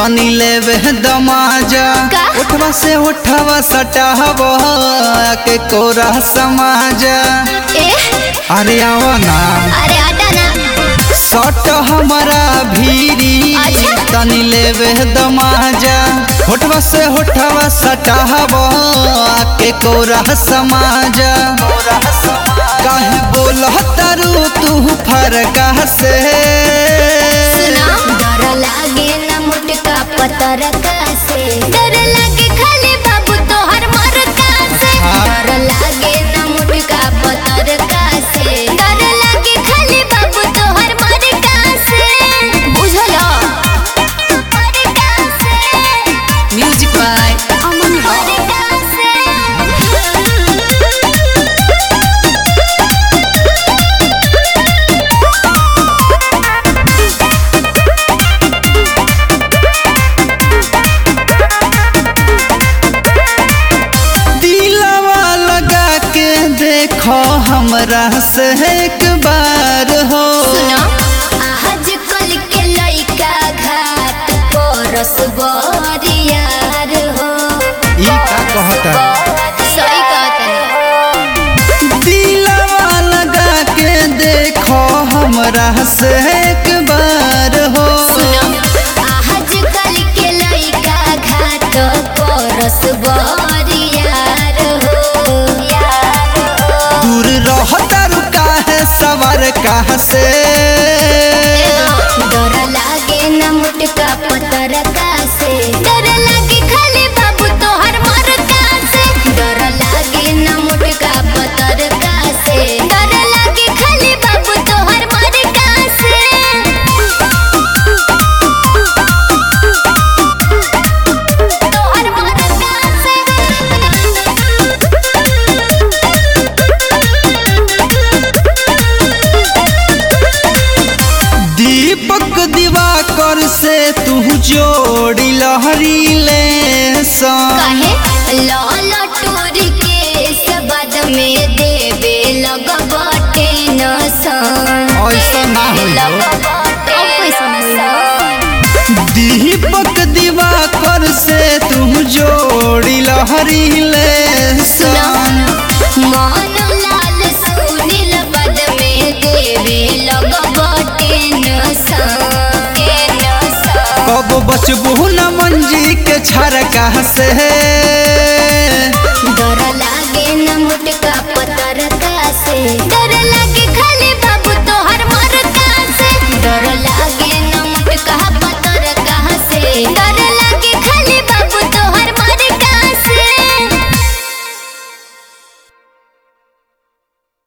तनी लेवे दमाजा का? उठवा से उठवा सटाव के कोरा समाजा ए अरे आओ ना अरे हटा ना सट हमारा भीरी अच्छा। तनी लेवे दमाजा उठवा से उठवा सटाव के कोरा समाजा काहे बोलह तारू तू फरका से सुना डर लागे ना मुटका पतर से डर लागे खाली बाबू तोहर मरका से हाँ। डर लागे ना मुटका पतर से डर लागे खाली बाबू तोहर मरका से बुझलो मरका से म्यूजिक बाय अमन मरका से दिलवा लगा के देखो हमरा से एक बार हो सुनो आज कल के लइका घाट परस बरियार हो ई का कहता सही कहतनी दिलवा लगा के देखो हमरा से एक बार हो सुनो आज कल के लइका घाट परस बरियार हो दूर रहता रुका है सवार कहाँ से डर लागे न मुटका पतर से डर लागे खाली बाबू तोहर मरका से डर लागे न मुटका पतर से डर लागे खाली बाबू तोहर मरका से तोहर मरका दीपक दिवाकर से तू जोड़ी लहरी ले सा काहे लाल टोर के सबद में देवे लगबटे नसन ऐसा ना होई हो। लगबटे नसन दीपक दिवाकर से तू जोड़ी लहरी ले सा मन लाल सुनील बद में देवे लगबटे नसन कब बचबू न मंजी के छरका से डर लागे न मुटका पतर से डर लागे